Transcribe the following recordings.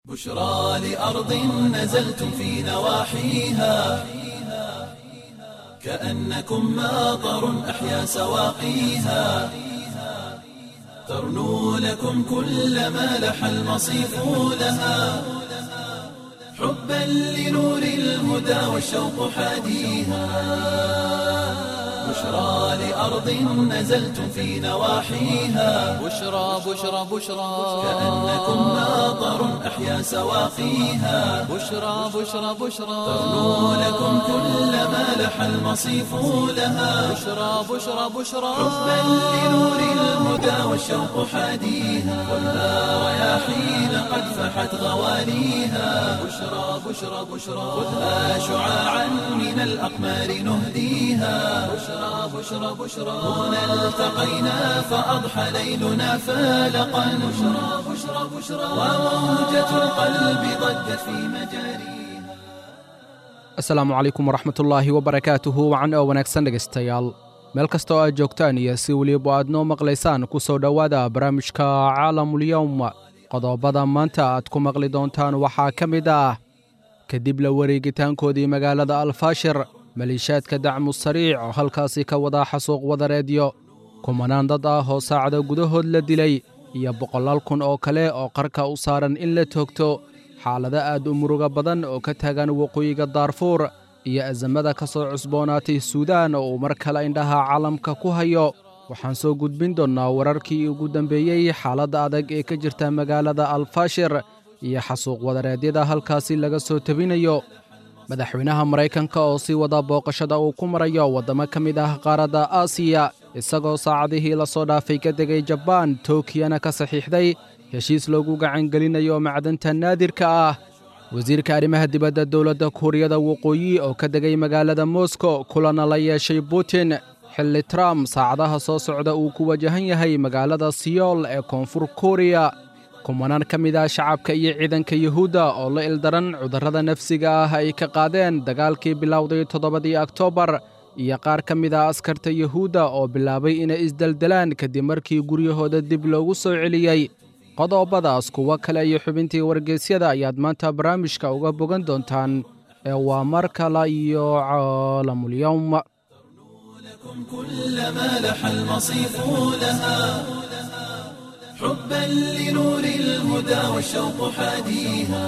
بشرى لأرض نزلتم في نواحيها كأنكم ماطر أحيا سواقيها ترنو لكم كل ما لح المصيف لها حبا لنور الهدى والشوق حاديها بشرى لأرض نزلتم في نواحيها بشرى بشرى بشرى كأنكم ماطر أحيا سواقيها بشرى بشرى بشرى ترنو لكم كل ما لح المصيف لها بشرى بشرى بشرى حبا لنور الهدى والشوق حاديها خذها رياحين قد فحت غواليها بشرى بشرى بشرى خذها شعاعا من الأقمار نهديها بشرى بشرى بشرى هنا التقينا فأضحى ليلنا فالقا بشرى بشرى بشرى وموجة القلب ضجت في مجاريها asalaamu calaykum waraxmatullaahi wabarakaatuhu wacan oo wanaagsan dhegaystayaal meel kasta oo aad joogtaan iyo si weliba aad noo maqlaysaan ku soo dhowaada barnaamijka caalamulyowm qodobada maanta aad ku maqli doontaan waxaa ka mid ah kadib la wareegitaankoodii magaalada alfaashir maliishaadka dacmu sariic oo halkaasi ka wadaa xasuuq wadareedyo kumanaan dad ah oo saacada gudahood la dilay iyo boqolaal kun oo kale oo qarka u saaran in la toogto xaalado aad u muruga badan oo ka taagan waqooyiga daarfuur iyo asamada ka soo cusboonaatay suudaan oo uu mar kale indhaha caalamka ku hayo waxaan soo gudbin doonnaa wararkii ugu dambeeyey xaaladda adag ee ka jirta magaalada alfaashir iyo xasuuq wadareedyada halkaasi laga soo tebinayo madaxweynaha maraykanka oo sii wada booqashada uu ku marayo waddamo ka mid ah qaaradda aasiya isagoo saacadihii la soo dhaafay ka degay jabaan tokiyana ka saxiixday heshiis loogu gacangelinayo macdanta naadirka ah wasiirka arrimaha dibadda dowladda kuuriyada waqooyi oo ka degay magaalada moskow kulana la yeeshay putin xilli trump saacadaha soo socda uu ku wajahan yahay magaalada siyool ee koonfur kuuriya kumanaan ka mid ah shacabka iyo ciidanka yuhuudda oo la ildaran cudurrada nafsiga ah ay ka qaadeen dagaalkii bilowday toddobadii oktoobar iyo qaar ka mid ah askarta yuhuudda oo bilaabay inay isdeldelaan kadib markii guryahooda dib loogu soo celiyey qodobadaas kuwo kale iyo xubintii wargeysyada ayaad maanta barnaamijka uga bogan doontaan ee waa mar kale iyo caalamulyowm لكم كل ما لح المصيف لها حبا لنور الهدى والشوق حاديها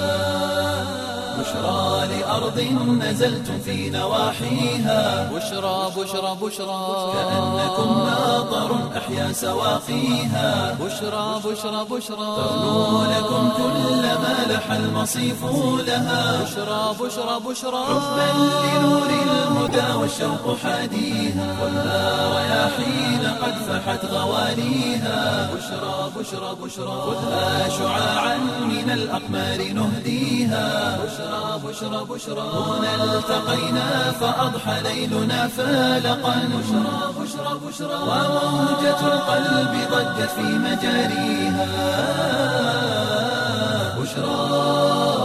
بشرى لأرض نزلتم في نواحيها بشرى بشرى بشرى كأنكم ماطر أحيا سواقيها بشرى بشرى بشرى ترنو لكم كل ما لح المصيف لها بشرى بشرى بشرى حبا لنور الهدى والشوق حاديها خذها رياحين قد فحت غواليها بشرى بشرى بشرى خذها شعاعا من الأقمار نهديها بشرى بشرى بشرى هنا التقينا فأضحى ليلنا فالقا بشرى بشرى بشرى وموجة القلب ضجت في مجاريها بشرى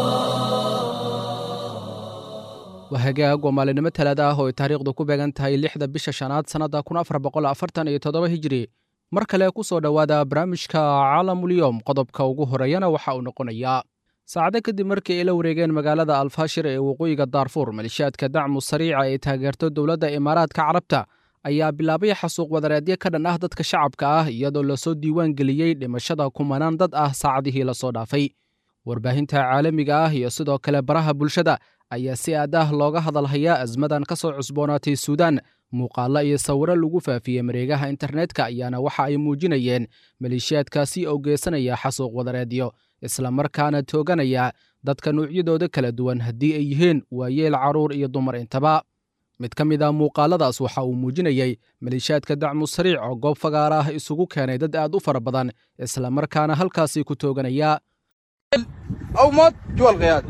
waa hagaag waa maalinimo talaada ah oo ay taariikhdu ku beegan tahay lixda bisha shanaad sannadda kun afar boqol afartan iyo toddoba hijiri mar kale ku soo dhowaada barnaamijka caalamulyowm qodobka ugu horeeyana waxa uu noqonayaa saacado kadib markii ay la wareegeen magaalada alfaashir ee waqooyiga daarfuur malishaadka dacmu sariica ee taageerto dowladda imaaraadka carabta ayaa bilaabay xasuuq wadareedyo ka dhan ah dadka shacabka ah iyadoo lasoo diiwaan geliyey dhimashada kumanaan dad ah saacadihii lasoo dhaafay warbaahinta caalamiga ah iyo sidoo kale baraha bulshada ayaa si aad ah looga hadalhayaa asmadan ka soo cusboonaatay suudaan muuqaallo iyo sawiro lagu faafiyey mareegaha internetka ayaana waxa ay muujinayeen maleeshiyaadkaasi oo geysanaya xasuuq wadareedyo islamarkaana tooganaya dadka nuucyadooda kala duwan haddii ay yihiin waayeel carruur iyo dumar intaba mid ka mid a muuqaaladaas waxa uu muujinayey maleeshiyaadka dacmu sariic oo goob fagaara ah isugu keenay dad aad u fara badan islamarkaana halkaasi ku tooganaya أو موت جوا القيادة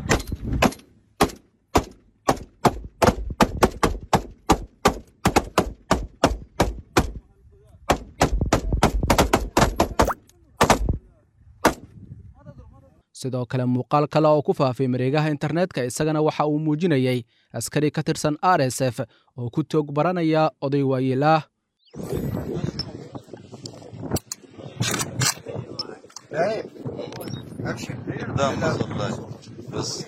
sidoo kale muuqaal kale oo ku faafay mareegaha internetka isagana waxa uu muujinayey askari ka tirsan r s f oo ku toog baranaya oday waayeel ah قدام ما صلاش بس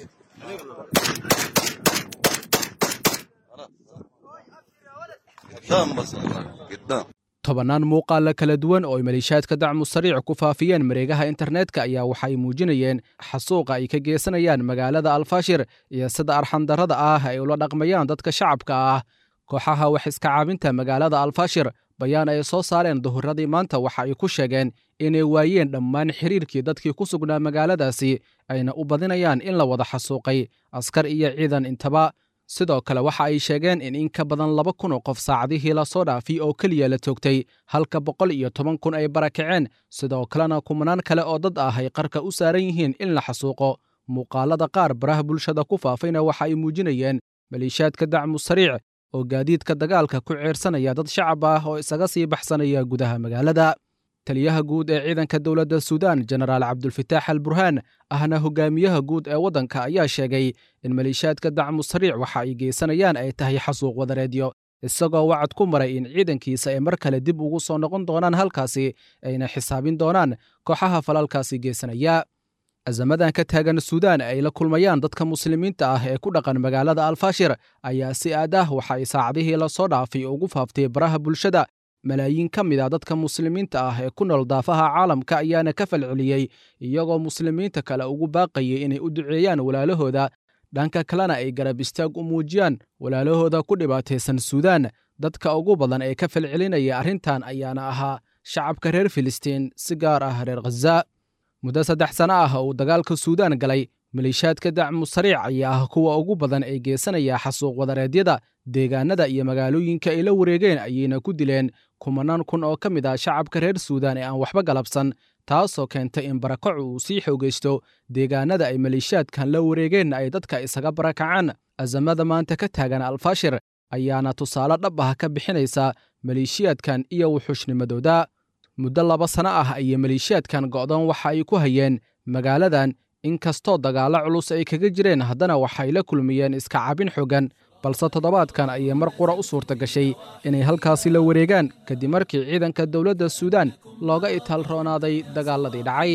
قدام بس قدام tobannaan muuqaalla kala duwan oo ay maleeshiyaadka dacmu sariic ku faafiyeen mareegaha internetka ayaa waxay muujinayeen xasuuqa ay ka geysanayaan magaalada alfashir iyo sida arxandarrada ah ay ula dhaqmayaan dadka shacabka ah kooxaha wax iska caabinta magaalada alfashir bayaan ay soo saareen duhuradii maanta waxa ay ku sheegeen inay waayeen dhammaan xiriirkii dadkii ku sugnaa magaaladaasi ayna u badinayaan in la wada xasuuqay askar iyo ciidan intaba sidoo kale waxa ay sheegeen in in ka badan laba kun oo qof saacadihii la soo dhaafay oo keliya la toogtay halka boqol iyo toban kun ay barakaceen sidoo kalena kumanaan kale oo dad ah ay qarka u saaran yihiin in la xasuuqo muuqaalada qaar baraha bulshada ku faafayna waxa ay muujinayeen maleeshiyaadka dacmu sariic oo gaadiidka dagaalka ku ceersanaya dad shacab ah oo isaga sii baxsanaya gudaha magaalada taliyaha guud ee ciidanka dowladda suudaan jenaraal cabdulfataax al burhaan ahna hogaamiyaha guud ee waddanka ayaa sheegay in maleeshiyaadka dacmu sariic waxa ay geysanayaan ay tahay xasuuq wadareedyo isagoo wacad ku maray in ciidankiisa ay mar kale dib ugu soo noqon doonaan halkaasi ayna xisaabin doonaan kooxaha falalkaasi geysanaya azamadan ka taagan suudaan ay la kulmayaan dadka muslimiinta ah ee ku dhaqan magaalada alfashir ayaa si aad ah waxa ay saacadihii la soo dhaafay ugu faaftay baraha bulshada malaayiin ka mid a dadka muslimiinta ah ee ku nool daafaha caalamka ayaana ka falceliyey iyagoo muslimiinta kale ugu baaqayay inay u duceeyaan walaalahooda dhanka kalena ay garab istaag u muujiyaan walaalahooda ku dhibaataysan suudaan dadka ugu badan ee ka falcelinaya arrintan ayaana ahaa shacabka reer filistiin si gaar ah reer khaza muddo saddex sano ah uu dagaalka suudaan galay maleeshiyaadka dacmu sariic ayaa ah kuwa ugu badan ee geysanaya xasuuq wadareedyada deegaanada iyo magaalooyinka ay la wareegeen ayayna ku dileen kumanaan kun oo ka mid ah shacabka reer suudaan ee aan waxba galabsan taasoo keentay in barakacu uu sii xoogaysto deegaanada ay maleeshiyaadkan la wareegeenna ay dadka isaga barakacaan azamada maanta ka taagan alfashir ayaana tusaale dhab ah ka bixinaysa maleeshiyaadkan iyo wuxuushnimadooda muddo laba sano ah ayay maleeshiyaadkan go'doon waxa ay ku hayeen magaaladan inkastoo dagaallo culus ay kaga jireen haddana waxay la kulmiyeen iska cabin xooggan balse toddobaadkan ayay mar qura u suurta gashay inay halkaasi la wareegaan kadib markii ciidanka dowladda suudaan looga itaalroonaaday dagaalladii dhacay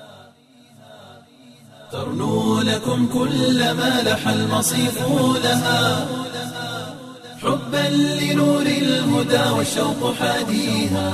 ترنو لكم كل ما لح المصيف لها حبا لنور الهدى والشوق حاديها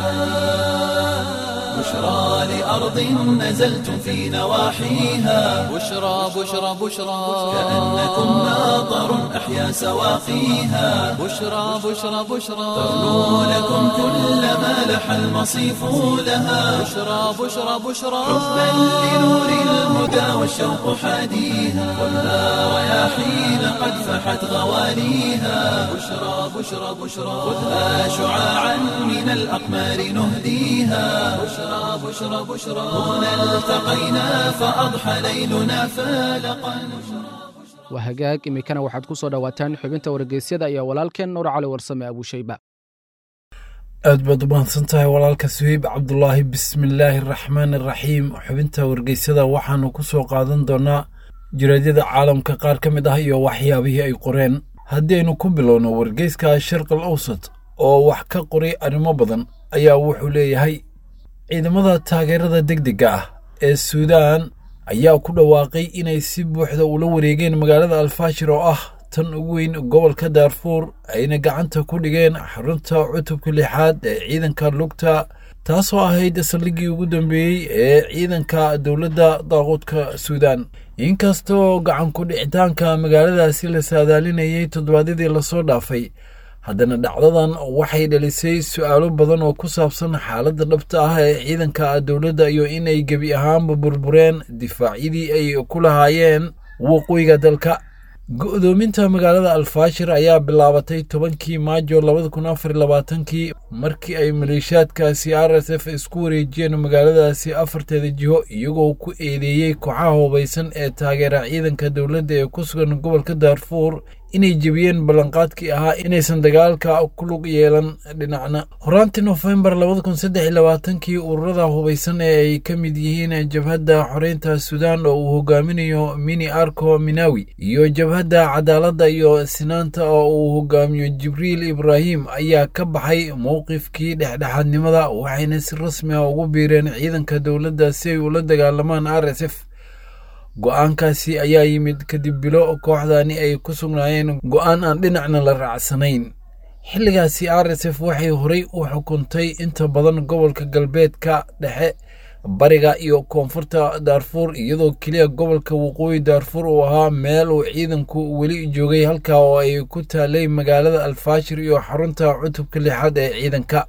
بشرى لأرض نزلتم في نواحيها بشرى بشرى بشرى كأنكم ناظر أحيا سواقيها بشرى بشرى بشرى ترنو لكم كل ما لح المصيف لها بشرى بشرى بشرى حبا لنور الهدى والشوق حاديها خذها رياحين قد فحت غواليها بشرى بشرى بشرى خذها شعاعا من الأقمار نهديها بشرى بشرى بشرى هنا التقينا فأضحى ليلنا فالقا waa hagaag iminkana waxaad ku soo dhowaataan xubinta wargeysyada iyo walaalkeen nuur cali warsame abuushayba aad baad u mahadsan tahay walaalka suheyb cabdulaahi bismillaahi araxmaan araxiim xubinta wargeysada waxaanu ku soo qaadan doonaa jiraadyada caalamka qaar ka mid ah iyo waxyaabihii ay qoreen haddii aynu ku bilowno wargeyska sharqal awsat oo wax ka qoray arrimo badan ayaa wuxuu leeyahay ciidamada taageerada degdega ah ee suudaan ayaa ku dhawaaqay inay si buuxda ula wareegeen magaalada alfaashir oo ah tan ugu weyn gobolka daarfuur ayna gacanta ku dhigeen xarunta cutubka lixaad ee ciidanka lugta taasoo ahayd saldhiggii ugu dambeeyey ee ciidanka dowladda daaquudka suudaan inkastoo gacan ku dhicitaanka magaaladaasi la saadaalinayay toddobaadyadii lasoo dhaafay haddana dhacdadan waxay dhalisay su'aalo badan oo ku saabsan xaaladda dhabta ah ee ciidanka dowladda iyo inay gebi ahaanba burbureen difaacyadii ay ku lahaayeen waqooyiga dalka go'doominta magaalada alfaashir ayaa bilaabatay tobankii maajo labada kun afar labaatankii markii ay maleeshiyaadkaasi r s f isku wareejiyeen magaaladaasi afarteeda jiho iyagoo ku eedeeyey kooxaha hubaysan ee taageera ciidanka dowladda ee ku sugan gobolka daarfuur inay jebiyeen ballanqaadkii ahaa inaysan dagaalka ku lug yeelan dhinacna horaantii nofembar labada kun saddex iyo labaatankii ururada hubaysan ee ay ka mid yihiin jabhadda xoreynta suudaan oo uu hogaaminayo mini arco minawi iyo jabhadda cadaaladda iyo sinaanta oo uu hogaamiyo jibriil ibraahim ayaa ka baxay mowqifkii dhexdhexaadnimada waxayna si rasmi ah ugu biireen ciidanka dowladda si ay ula dagaalamaan r s f go-aankaasi ayaa yimid kadib bilo kooxdani ay ku sugnaayeen go-aan aan dhinacna la raacsanayn xilligaasi r s f waxay horey u xukuntay inta badan gobolka galbeedka dhexe bariga iyo koonfurta daarfuur iyadoo keliya gobolka waqooyi daarfuur uu ahaa meel uu ciidanku weli joogay halkaa oo ay ku taalay magaalada alfaashir iyo xarunta cutubka lixaad ee ciidanka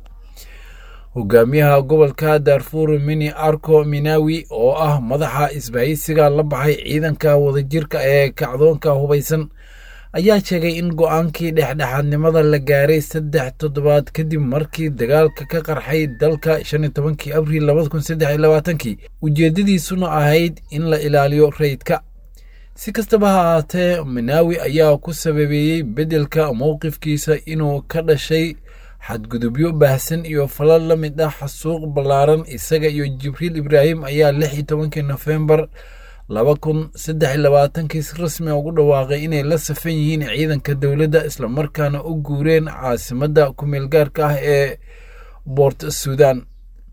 hogaamiyaha gobolka daarfuur mini arko minawi oo ah madaxa isbahaysiga la baxay ciidanka wadajirka ee kacdoonka hubaysan ayaa sheegay in go-aankii dhexdhexaadnimada la gaaray saddex toddobaad kadib markii dagaalka ka qarxay dalka shan iyo tobankii abriil labada kun saddex iyo labaatankii ujeeddadiisuna ahayd in la ilaaliyo rayidka si kastaba ha ahaatee minaawi ayaa ku sababeeyey beddelka mowqifkiisa inuu ka dhashay xadgudubyo baahsan iyo falal la mid ah xasuuq ballaaran isaga iyo jibriil ibraahim ayaa lix iyo tobankii nofembar laba kun saddex iyo labaatankii si rasmi ugu dhawaaqay inay la safan yihiin ciidanka dowladda islamarkaana u guureen caasimadda ku-meel gaarka ah ee boort suudan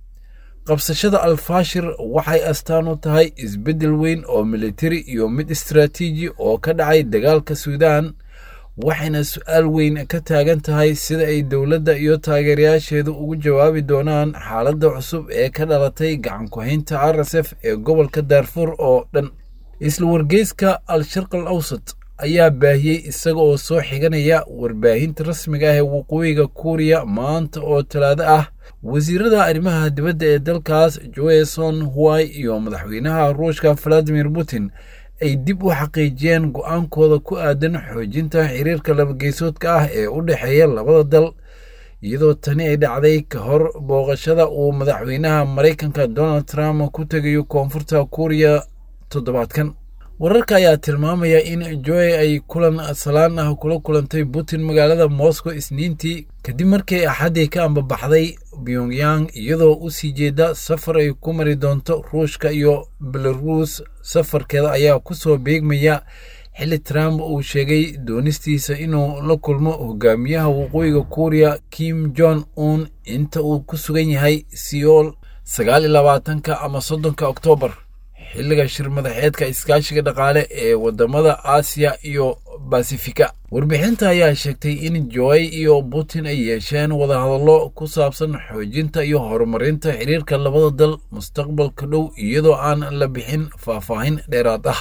qabsashada alfaashir waxay astaan u tahay isbeddel weyn oo militari iyo mid istaraatiiji oo ka dhacay dagaalka suudan waxayna su-aal weyn ka taagan tahay sida ay dowladda iyo taageerayaasheedu ugu jawaabi doonaan xaaladda cusub ee ka dhalatay gacan ku-haynta r s f ee gobolka daarfuur oo dhan isla wargeyska al-sharq al awsat ayaa baahiyey isaga oo soo xiganaya warbaahinta rasmiga ah ee waqooyiga kuuriya maanta oo talaado ah wasiirada arrimaha dibadda ee dalkaas joeson huwai iyo madaxweynaha ruushka valadimir putin ay dib u xaqiijiyeen go-aankooda ku aadan xoojinta xiriirka labageysoodka ah ee u dhexeeya labada dal iyadoo tani ay dhacday ka hor booqashada uu madaxweynaha maraykanka donald trump ku tegayo koonfurta kuuriya toddobaadkan wararka ayaa tilmaamaya in joe ay kulan salaan ah kula kulantay putin magaalada moscow isniintii kadib markii axaddii ka ambabaxday pyongyang iyadoo u sii jeeda safar ay ku mari doonto ruushka iyo belaruus safarkeeda ayaa ku soo beegmaya xilli trump uu sheegay doonistiisa inuu la kulmo hogaamiyaha waqooyiga kuuriya kim jong un inta uu ku sugan yahay seoul sagaal iyo labaatanka ama soddonka oktoobar xilliga shir madaxeedka iskaashiga dhaqaale ee wadamada aasiya iyo basifika warbixinta ayaa sheegtay in joy iyo putin ay yeesheen wadahadallo ku saabsan xoojinta iyo horumarinta xiriirka labada dal mustaqbalka dhow iyadoo aan la bixin faahfaahin dheeraad ah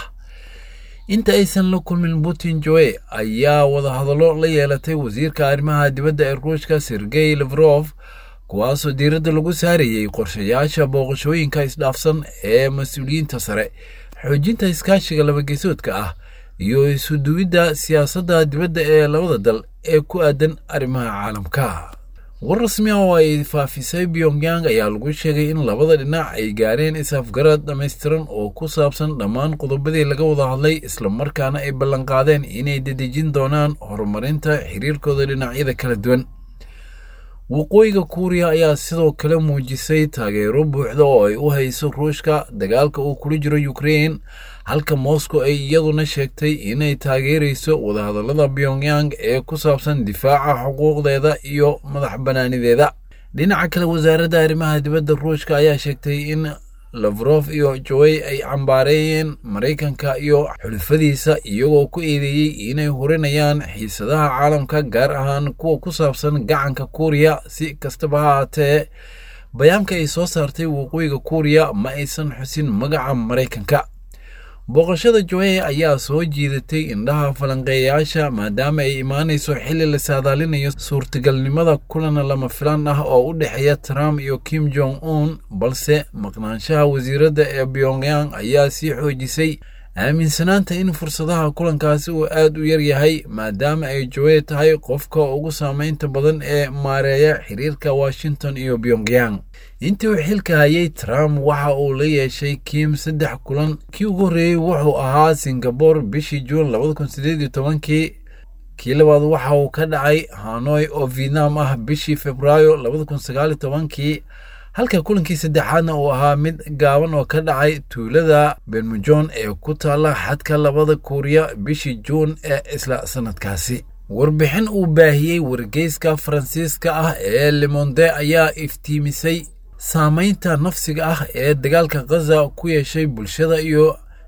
inta aysan la kulmin putin joe ayaa wadahadallo la yeelatay wasiirka arrimaha dibadda ee ruushka sergey levrof kuwaasoo diiradda lagu saarayey qorshayaasha booqashooyinka isdhaafsan ee mas-uuliyiinta sare xoojinta iskaashiga labageesoodka ah iyo isuduwidda siyaasadda dibadda ee labada dal ee ku aadan arrimaha caalamka war rasmi ah oo ay faafisay pyongyang ayaa lagu sheegay in labada dhinac ay gaareen is-afgarad dhammaystiran oo ku saabsan dhammaan qodobadii laga wada hadlay islamarkaana ay ballanqaadeen inay dedejin doonaan horumarinta xiriirkooda dhinacyada kala duwan waqooyiga kuuriya ayaa sidoo kale muujisay taageero buuxda oo ay u hayso ruushka dagaalka uu kula jiro ukrein halka moscow ay iyaduna sheegtay inay taageerayso wadahadallada pyongyang ee ku saabsan difaaca xuquuqdeeda iyo madax bannaanideeda dhinaca kale wasaaradda arrimaha dibadda ruushka ayaa sheegtay in lafrof iyo joey ay cambaareeyeen maraykanka iyo xulufadiisa iyagoo ku eedeeyey inay hurinayaan xiisadaha caalamka gaar ahaan kuwa ku saabsan gacanka kuuriya si kastaba ha haatee bayaanka ay soo saartay waqooyiga kuuriya ma aysan xusin magaca maraykanka booqashada joe ayaa soo jiidatay indhaha falanqeeyayaasha maadaama ay imaanayso xilli la saadaalinayo suurtagalnimada kulan lama filaan ah oo u dhexeeya trump iyo kim jong un balse maqnaanshaha wasiiradda ee pyongyang ayaa sii xoojisay aaminsanaanta in fursadaha kulankaasi uu aad u yar yahay maadaama ay joe tahay qofka ugu saameynta badan ee maareeya xiriirka washington iyo pyongyang intii uu xilka hayay trump waxa uu la yeeshay kim saddex kulan kii ugu horreeyey wuxuu ahaa singabore bishii juun labada kun sideed iyo tobankii kii labaad waxa uu ka dhacay hanoi oo vietnam ah bishii februaayo labada kun sagaal iyo tobankii halka kulankii saddexaadna uu ahaa mid gaaban oo ka dhacay tuulada benmujon ee ku taalla xadka labada kuuriya bishii juun ee isla sanadkaasi warbixin uu baahiyey wargeyska faransiiska ah ee lemonde ayaa iftiimisay saameynta nafsiga ah ee dagaalka khaza ku yeeshay bulshada iyo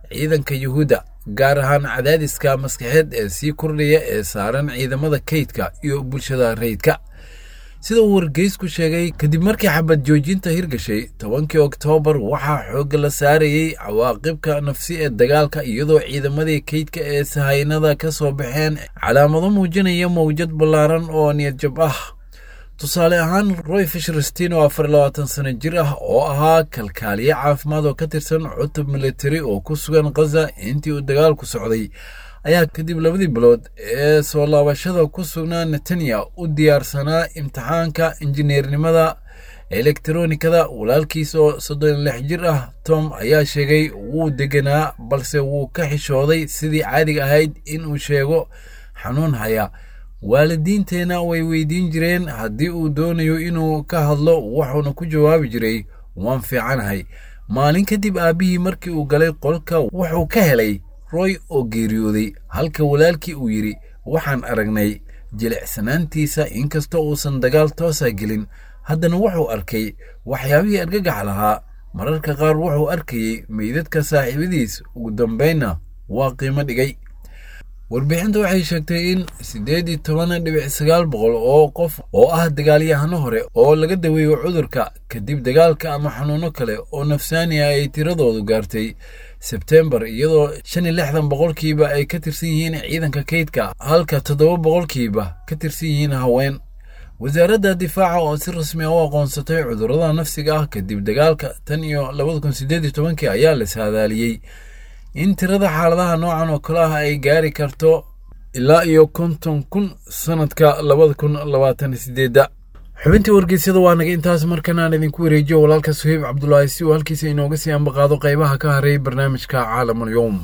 ciidanka yuhuudda gaar ahaan cadaadiska maskaxeed ee sii kordhaya ee saaran ciidamada kaydka iyo bulshada rayidka sida uu wargeysku sheegay kadib markii xabad joojinta hirgashay tobankii oktoobar waxaa xoogga la saarayey cawaaqibka nafsi ee dagaalka iyadoo ciidamadii kaydka ee sahaynada ka soo baxeen calaamado muujinaya mawjad ballaaran oo niyadjab ah tusaale ahaan roy fisherstin oo afar labaatan sano jir ah oo ahaa kalkaaliye caafimaad oo ka tirsan cutub militari oo ku sugan khaza intii uu dagaalku socday ayaa kadib labadii bilood ee soo laabashada ku sugnaa netanya u diyaarsanaa imtixaanka injineernimada elektronikada walaalkiis oo soddon lix jir ah tom ayaa sheegay wuu deganaa balse wuu ka xishooday sidii caadiga ahayd inuu sheego xanuun haya waalidiinteenna way weydiin jireen haddii uu doonayo inuu ka hadlo wuxuuna ku jawaabi jiray waan fiicanahay maalin kadib aabbihii markii uu galay qolka wuxuu ka helay roy oo geeriyooday halka walaalkii uu yidhi waxaan aragnay jilicsanaantiisa inkastoo uusan dagaal toosa gelin haddana wuxuu arkay waxyaabihii argagax lahaa mararka qaar wuxuu arkayey meydadka saaxiibadiis ugu dambaynna waa qiimo dhigay warbixinta waxay sheegtay in siddeed iyo toban dhibic sagaal boqol oo qof oo ah dagaalyahano hore oo laga daweeyo cudurka kadib dagaalka ama xanuuno kale oo nafsaani ah ay tiradoodu gaartay sebtembar iyadoo shan iyo lixdan boqolkiiba ay ka tirsan yihiin ciidanka kaydka halka toddoba boqolkiiba ka tirsan yihiin haween wasaaradda difaaca oo si rasmi ah u aqoonsatay cudurrada nafsiga ah kadib dagaalka tan iyo labada kun siddeed iyo tobankii ayaa la saadaaliyey in tirada xaaladaha noocan oo kale ah ay gaari karto ilaa iyo konton kun sanadka labada kun labaatan sideedda xubintii wargeysyada waa naga intaas markan aan idinku wareejiyo walaalka suheyb cabdulaahi si uu halkiisa inooga sii ambaqaado qaybaha ka haray barnaamijka caalamul yowm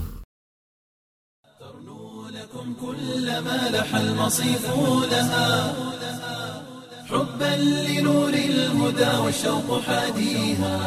كلما لح المصيف لها حبا لنور الهدى والشوق حاديها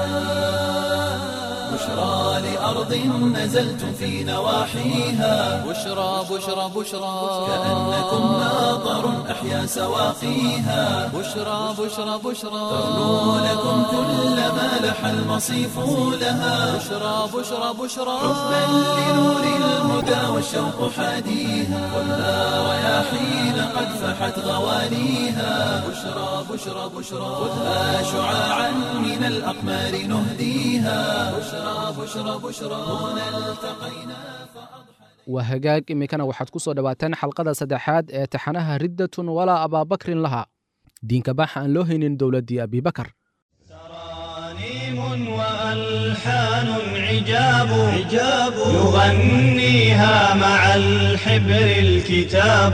بشرى لأرض نزلتم في نواحيها بشرى بشرى بشرى كأنكم ناظر أحيا سواقيها بشرى بشرى بشرى تغنو لكم كلما لح المصيف لها بشرى بشرى بشرى حبا لنور الهدى والشوق حاديها خذها رياحين قد فحت غوانيها بشرى بشرى بشرى خذها شعاعا من الأقمار نهديها بشرى بشرى بشرى هنا التقينا waa hagaag iminkana waxaad ku soo dhowaataan xalqada saddexaad ee taxanaha riddatun walaa abaabakrin laha diinka baxa aan loo haynin dowladdii abibakar ترانيم وألحان عجاب عجاب يغنيها مع الحبر الكتاب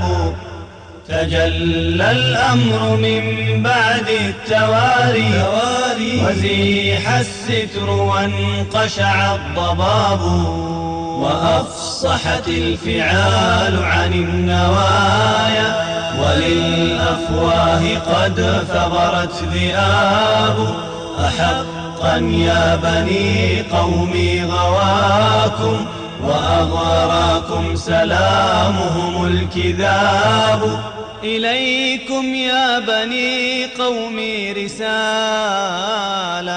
تجلى الأمر من بعد التواري وزيح الستر وانقشع الضباب وأفصحت الفعال عن النوايا وللأفواه قد ثغرت ذئاب أحقا يا بني قومي غواكم وأغراكم سلامهم الكذاب إليكم يا بني قومي رسالة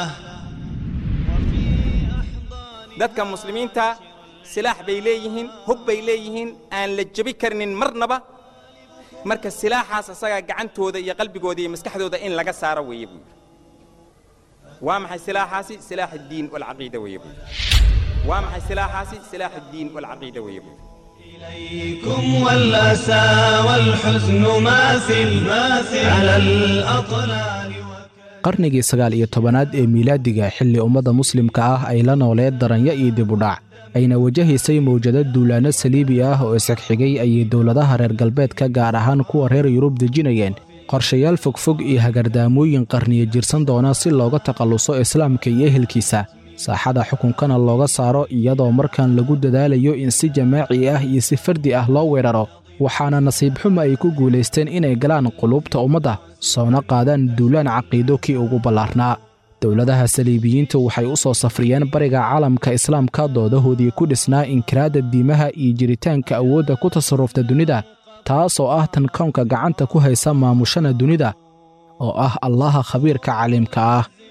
dadka muslimiinta silaax bay leeyihiin hub bay leeyihiin aan la jebi karnin marnaba marka silaaxaas asagaa gacantooda iyo qalbigooda iyo maskaxdooda in laga saaro weeye buu yidhi waa maxay silaaxaasi silaax addiin walcaqiida weeye buu yidhi waa maxay silaaxaasi silaax addiin walcaqiida weeye buu yidhi إليكم والأسى والحزن ماثل ماثل على الأطلال qarnigii sagaal iyo tobanaad ee miilaadiga xilli ummadda muslimka ah ay la nooleed daranya iyo dibudhac ayna wajahaysay mawjado duulaanno saliibi ah oo isxigxigay ayay dowladaha reer galbeedka gaar ahaan kuwa reer yurub dejinayeen qorshayaal fogfog iyo hagardaamooyin qarniyo jirsan doona si looga takhalluso islaamka iyo ehelkiisa saaxada xukunkana looga saaro iyadoo markan lagu dadaalayo in si jamaaci ah iyo si fardi ah loo weeraro waxaana nasiib xuma ay ku guulaysteen inay galaan quluubta ummadda soona qaadaan duulaan caqiido kii ugu ballaarnaa dowladaha saliibiyiintu waxay u soo safriyeen bariga caalamka islaamka doodahoodii ku dhisnaa inkiraadda diimaha iyo jiritaanka awoodda ku tasarrufta dunida taasoo ah tan kownka gacanta ku haysa maamushana dunida oo ah allaha khabiirka caliimka ah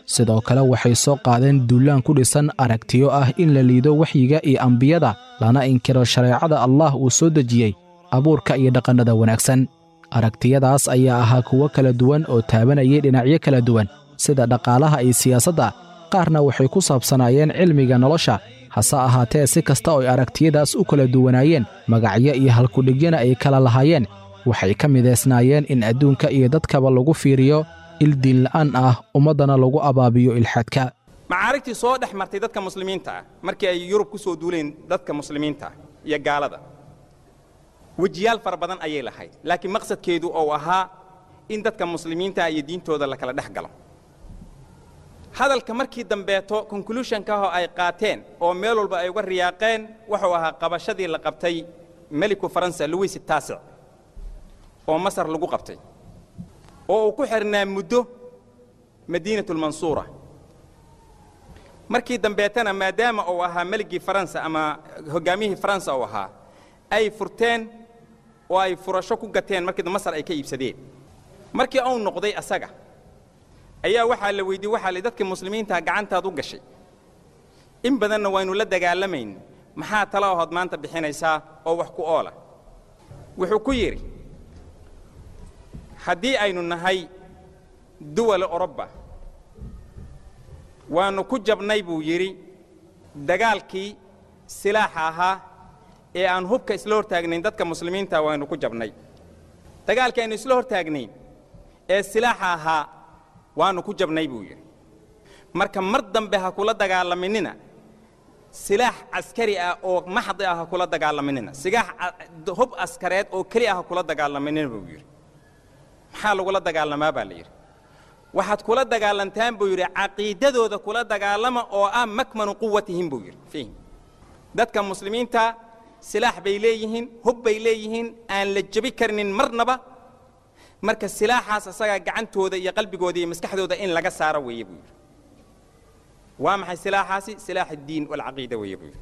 sidoo kale waxay soo qaadeen duulaan ku dhisan aragtiyo ah in la liido waxyiga iyo ambiyada lana inkiro shareecada allah uu soo dejiyey abuurka iyo dhaqannada wanaagsan aragtiyadaas ayaa ahaa kuwo kala duwan oo taabanayay dhinacyo kala duwan sida dhaqaalaha iyo siyaasadda qaarna waxay ku saabsanaayeen cilmiga nolosha hase ahaatee si kasta oo ay aragtiyadaas u kala duwanaayeen magacyo iyo halkudhigyana ay kala lahaayeen waxay ka midaysnaayeen in adduunka iyo dadkaba lagu fiiriyo il diinla'aan ah ummaddana lagu abaabiyo ilxaadka macaarigtii soo dhex martay dadka muslimiinta ah markii ay yurub ku soo duuleen dadka muslimiinta ah iyo gaalada wejiyaal fara badan ayay lahayd laakiin maqsadkeedu ou ahaa in dadka muslimiinta iyo diintooda la kala dhex galo hadalka markii dambeeto conclusionkaho ay qaateen oo meel walba ay uga riyaaqeen wuxuu ahaa qabashadii la qabtay meliku faransa louis taasic oo masar lagu qabtay oo uu ku xidhnaa muddo madiinatulmansuura markii dambeetana maadaama uu ahaa meligii faransa ama hoggaamiyihii faransa uu ahaa ay furteen oo ay furasho ku gateen markii masar ay ka iibsadeen markii uu noqday asaga ayaa waxaa la weydiyey waxaa la dadka muslimiinta gacantaad u gashay in badanna waynu la dagaalamayn maxaa tala ahood maanta bixinaysaa oo wax ku oola wuxuu ku yidhi haddii aynu nahay duwala orobba waannu ku jabnay buu yidhi dagaalkii silaaxa ahaa ee aan hubka isla hortaagnayn dadka muslimiinta waannu ku jabnay dagaalkii aynu isla hortaagnayn ee silaaxa ahaa waannu ku jabnay buu yidhi marka mar dambe ha kula dagaalaminina silaax caskari ah oo maxdi ah ha kula dagaalaminina sigaax hub askareed oo keli ah ha kula dagaalaminina buu yidhi maxaa lagula dagaalamaa baa la yidhi waxaad kula dagaalantaan buu yidhi caqiidadooda kula dagaalama oo ah makmanu quwatihim buu yidhi fihim dadka muslimiinta silaax bay leeyihiin hub bay leeyihiin aan la jebi karnin marnaba marka silaaxaas asagaa gacantooda iyo qalbigooda iyo maskaxdooda in laga saaro weeye buu yidhi waa maxay silaaxaasi silaax addiin walcaqiida weeye buu yidhi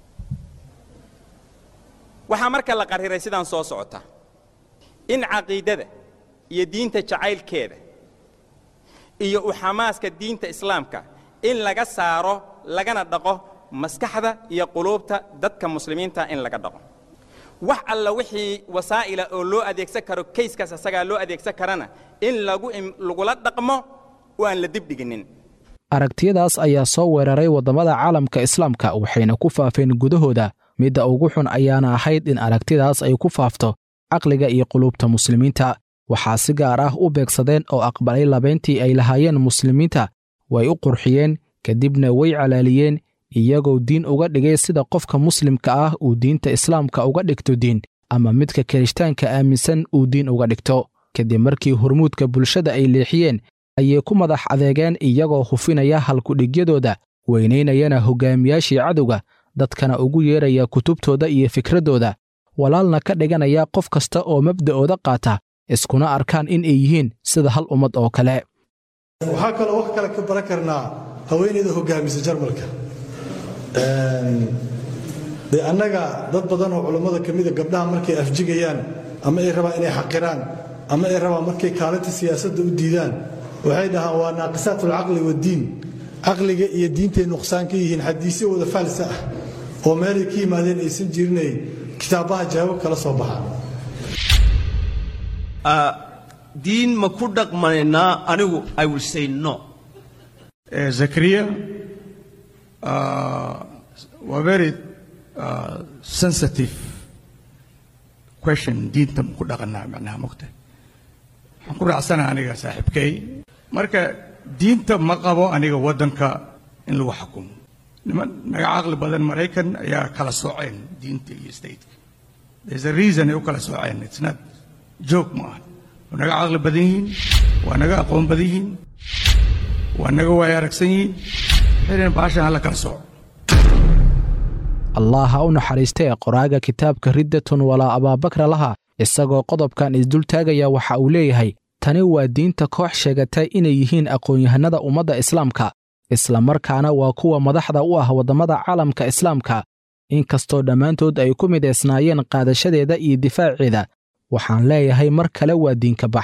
waxaa marka la qariray sidaan soo socota in caqiidada iyo diinta jacaylkeeda iyo u xamaaska diinta islaamka in laga saaro lagana dhaqo maskaxda iyo quluubta dadka muslimiinta in laga dhaqo wax alla wixii wasaa'ila oo loo adeegsan karo kayskaas asagaa loo adeegsan karana in lagu lagula dhaqmo oo aan la dibdhiginin aragtiyadaas ayaa soo weeraray waddamada caalamka islaamka waxayna ku faafeen gudahooda midda ugu xun ayaana ahayd in aragtidaas ay ku faafto caqliga iyo quluubta muslimiinta waxaa si gaar ah u beegsadeen oo aqbalay labayntii ay lahaayeen muslimiinta way u qurxiyeen kadibna way calaaliyeen iyagoo diin uga dhigay sida qofka muslimka ah uu diinta islaamka uga dhigto diin ama midka kirishtaanka aaminsan uu diin uga dhigto kadib markii hormuudka bulshada ay leexiyeen ayay ku madax adeegeen iyagoo hufinaya halkudhigyadooda weynaynayana hoggaamiyaashii cadowga dadkana ugu yeeraya kutubtooda iyo fikraddooda walaalna ka dhiganaya qof kasta oo mabda'ooda qaata iskuna arkaan in ay yihiin sida hal ummad oo kale waxaa kaloo wax kale ka baran karnaa haweenayda hoggaamisa jarmalka dee annaga dad badan oo culammada ka mida gabdhaha markay afjigayaan ama ay rabaan inay xaqiraan ama ay rabaan markay kaalinta siyaasadda u diidaan waxay dhahaan waa naaqisaat alcaqli waddiin caqliga iyo diintay nuqsaan ka yihiin xadiisyo wada faalsa ah oo meelay ka yimaadeen aysan jirinay kitaabaha jawaabo kala soo baxaan diin ma ku dhaqmanaynaa anigu i will say no zakariya waa very uh, sensitive question diinta ma ku dhaqanaa macnaha mogta waxaan ku raacsanaha aniga saaxiibkay marka diinta ma qabo aniga waddanka in lagu xukumo niman naga caqli badan maraykan ayaa kala sooceen diinta iyo stateka there's a reason ay u kala sooceen it's not joke ma aha waa naga caqli badan yihiin waa naga aqoon badan yihiin waa naga waay aragsan yihiin xilin baashan hala kala sooco allah ha u naxariistee qoraaga kitaabka riddatun walaa abaabakra laha isagoo qodobkan isdultaagaya waxa uu leeyahay tani waa diinta koox sheegatay inay yihiin aqoon-yahanada ummadda islaamka isla markaana waa kuwa madaxda u ah waddamada caalamka islaamka inkastoo dhammaantood ay ku midaysnaayeen qaadashadeeda iyo difaaceeda waxaan leeyahay mar kale waa diinka bax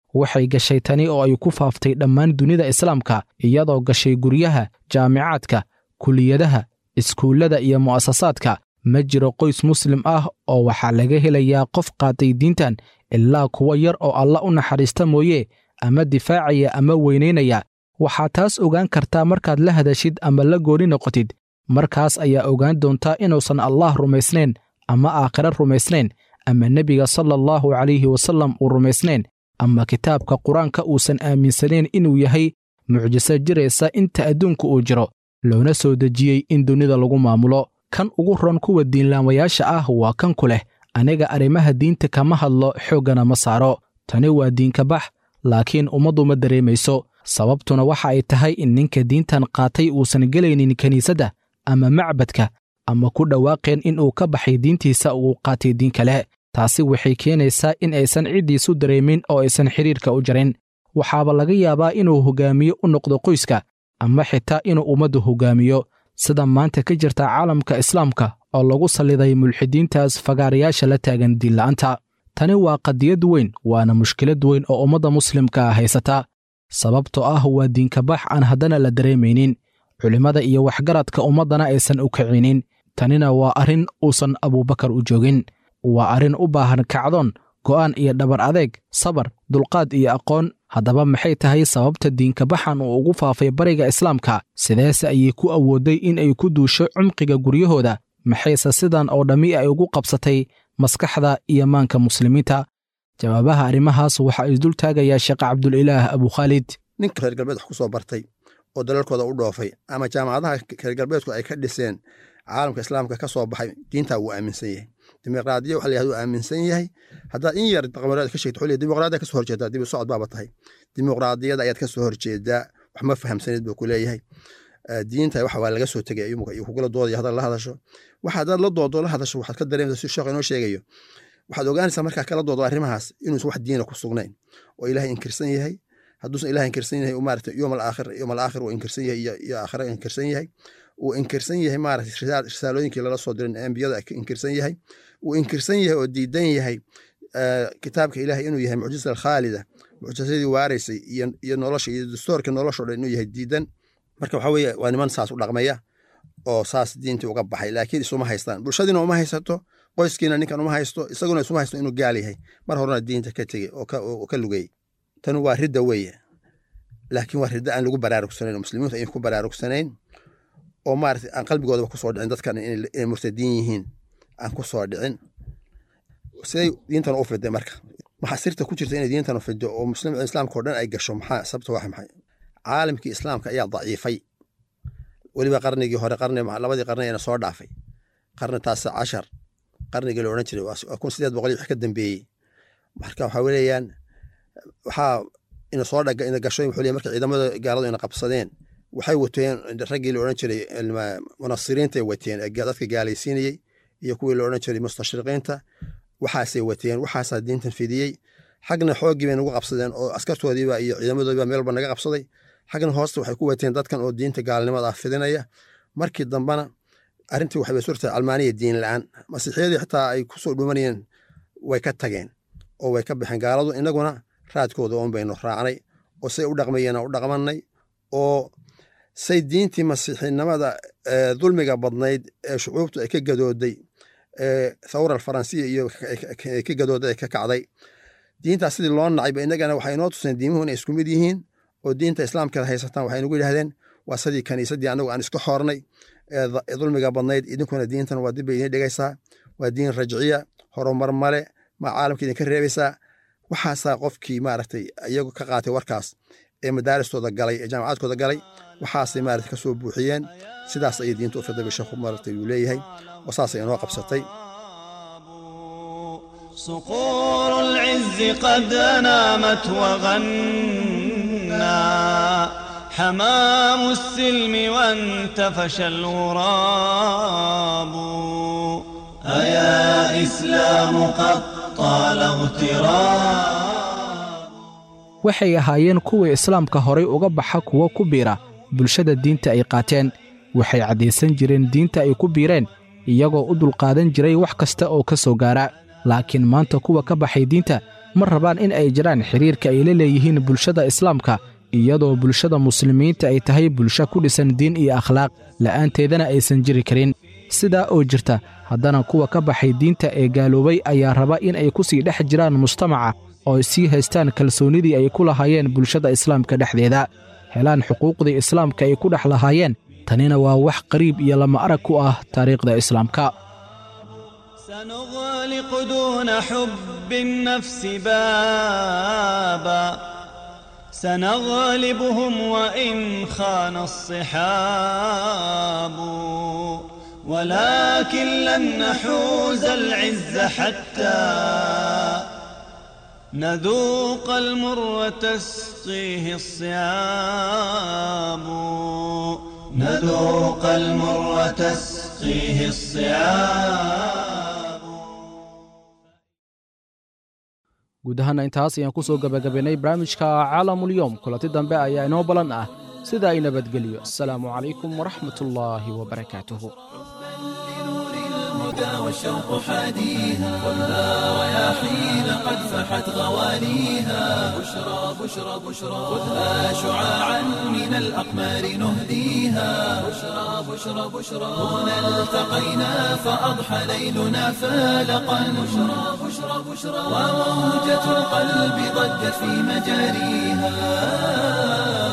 waxay gashay tani oo ay ku faaftay dhammaan dunida islaamka iyadoo gashay guryaha jaamicaadka kuliyadaha iskuullada iyo mu'asasaadka ma jiro qoys muslim ah oo waxaa laga helayaa qof qaatay diintan ilaa kuwa yar oo alla u naxariista mooye ama difaacaya ama weynaynaya waxaa taas ogaan kartaa markaad la hadashid ama la gooni noqotid markaas ayaa ogaan doontaa inuusan allaah rumaysnayn ama aakhiro rumaysnayn ama nebiga sala allahu calayhi wasallam uu rumaysnayn ama kitaabka qur-aanka uusan aaminsanayn inuu yahay mucjiso jiraysa inta adduunka uu jiro loona soo dejiyey in dunida lagu maamulo kan ugu ron kuwa diinlaamayaasha ah waa kan ku leh aniga arrimaha diinta kama hadlo xooggana ma saaro tani waa diinka bax laakiin ummaddu ma dareemayso sababtuna waxa ay tahay in ninka diintan qaatay uusan gelaynin kiniisadda ama macbadka ama ku dhawaaqeen in uu ka baxay diintiisa uu qaatay diin kale taasi waxay keenaysaa in aysan ciddiisu dareemin oo aysan xidhiirka u jarin waxaaba laga yaabaa inuu hoggaamiyo u noqdo qoyska ama xitaa inuu ummaddu hoggaamiyo sida maanta ka jirta caalamka islaamka oo lagu salliday mulxidiintaas fagaarayaasha la taagan diinla'aanta tani waa qadiyad weyn waana mushkilad weyn oo ummadda muslimka ah haysata sababtoo ah waa diinkabax aan haddana la dareemaynin culimmada iyo waxgaradka ummaddana aysan u kicinin tanina waa arrin uusan abuubakar u joogin waa arrin u baahan kacdoon go'aan iyo dhabar adeeg sabar dulqaad iyo aqoon haddaba maxay tahay sababta diinkabaxan uu ugu faafay bariga islaamka sideese ayay ku awooday in ay ku duusho cumqiga guryahooda maxayse sidan oo dhammi ay ugu qabsatay maskaxda iyo maanka muslimiinta jawaabaha arrimahaas waxaa isdul taagayaa sheekh cabdulilaah abukhaalid ninka reer galbeed wax ku soo bartay oo dalalkooda u dhoofay ama jaamacadaha reer galbeedku ay ka dhiseen caalamka islaamka ka soo baxay diintaa wuu aaminsan yahay dimuqraadiya waxa la yahda uu aaminsan yahay haddaad in yar dimuqraadiya ka sheegto xulliya dimuqraadiya ka soo horjeedaa dibu socod baaba tahay dimuqraadiyada ayaad ka soo horjeedaa wax ma fahamsanid buu ku leeyahay diinta waxa waa laga soo tegay iyo kugula doodaya haddaad la hadasho waxa haddaad la doodo la hadasho waxaad ka dareemaysaa si sheekh inoo sheegayo waxaad ogaanaysaa markaa kala doodo arrimahaas inuusan wax diina ku sugnayn oo ilaahay inkirsan yahay hadduusan ilahay inkirsan yahay maarata yowm alaakhir yowm alaakhir uu inkirsan yahay iyo aakhira inkirsan yahay uu inkirsan yahay maarata risaalooyinkii lala soo dirin ambiyada inkirsan yahay uu inkirsan yahay oo diidan yahay kitaabka ilahay inuu yahay mucjisa alkhaalida mucjisadii waaraysay iyo nolosha iyo dastoorka nolosha o dhan inuu yahay diidan marka waxa weeye waa niman saas u dhaqmaya oo saas diintii uga baxay laakiin isuma haystaan bulshadiina uma haysato qoyskiina ninkan uma haysto isaguna isuma haysto inuu gaal yahay mar horena diinta ka tegey oo ka lugay tani waa ridda weeye laakiin waa ridda aan lagu baraarugsanayn oo muslimiintu aynan ku baraarugsanayn oo maarata aan qalbigoodaba kusoo dhicin dadkan inay murtadiin yihiin aan ku soo dhicin siday diintan u fiday marka maxaa sirta ku jirta inay diintan u fido oo muslim islaamka oo dhan ay gasho maxaa sababta waa maxay caalamkii islaamka ayaa daciifay weliba qarnigii hore qarni labadii qarni ayna soo dhaafay qarni taasa cashar qarnigii la odhan jiray waa kun sideed boqol iyo wix ka dambeeyey marka waxaa weeyaan waxaa ina soo dhaga ina gasho wuxuu leeyahay marka ciidamada gaaladu ina qabsadeen waxay wateen raggii la odhan jiray munasiriinta wateen dadka gaalaysiinayey iyo kuwii la odhan jiray mustashriqiinta waxaasay wateen waxaasaa diintan fidiyey xagna xooggii bay nagu qabsadeen oo askartoodiiba iyo ciidamadoodiiba meelba naga qabsaday xagna hoosta waxay ku wateen dadkan oo diinta gaalnimada ah fidinaya markii dambana arrintii waxay surtahay almaaniya diin la-aan masiixiyadii xitaa ay kusoo dhumanayeen way ka tageen oo way ka baxeen gaaladu inaguna raadkooda oon baynu raacnay oo say u dhaqmayeena u dhaqmanay oo say diintii masiixinimada dulmiga badnayd ee shucuubtu ay ka gadooday thawra alfaransiya iyo ka gadooday ay ka kacday diintaas sidii loo nacayba inagana waxay inoo tuseen diimuhu inay isku mid yihiin oo diinta islaamka haysataan waxay nagu yidhahdeen waa sidii kaniisadii anagu aan iska xoornay ee dulmiga badnayd idinkuna diintan waa dib bay idin dhigaysaa waa diin rajciya horumar male ma caalamka idinka reebaysaa waxaasaa qofkii maaragtay iyagu ka qaatay warkaas ee madaaristooda galay ee jaamacaadkooda galay waxaasay maaragtay ka soo buuxiyeen sidaas ayay diinta u fiday sheekhu maaragtay uu leeyahay oo saasay inoo qabsatay صقور العز قد نامت وغنى حمام السلم وانتفش الغراب أيا إسلام قد طال اغتراب waxay ahaayeen kuwii islaamka horay uga baxa kuwo ku biira bulshada diinta ay qaateen waxay caddaysan jireen diinta ay ku biireen iyagoo u dulqaadan jiray wax kasta oo ka soo gaara laakiin maanta kuwa ka baxay diinta ma rabaan in ay jiraan xiriirka ay la leeyihiin bulshada islaamka iyadoo bulshada muslimiinta ay tahay bulsho ku dhisan diin iyo akhlaaq la'aanteedana aysan jiri karin sidaa oo jirta haddana kuwa ka baxay diinta ee gaaloobay ayaa raba in ay ku sii dhex jiraan mujtamaca oo ay sii haystaan kalsoonnidii ay ku lahaayeen bulshada islaamka dhexdeeda helaan xuquuqdii islaamka ay ku dhex lahaayeen tanina waa wax qariib iyo lama arag ku ah taariikhda islaamka سنغلق دون حب النفس بابا سنغلبهم وإن خان الصحاب ولكن لن نحوز العز حتى نذوق المر تسقيه الصيام نذوق المر تسقيه الصيام guud ahaana intaas ayaan ku soo gebagabaynay barnaamijka caalamulyoom kulanti dambe ayaa inoo ballan ah sida ay nabadgeliyo asalaamu calaykum waraxmat ullaahi wabarakaatuhu الهدى والشوق حاديها خذها رياحين قد فحت غواليها بشرى بشرى بشرى خذها شعاعا من الأقمار نهديها بشرى بشرى بشرى هنا التقينا فأضحى ليلنا فالقا بشرى بشرى بشرى وموجة القلب ضجت في مجاريها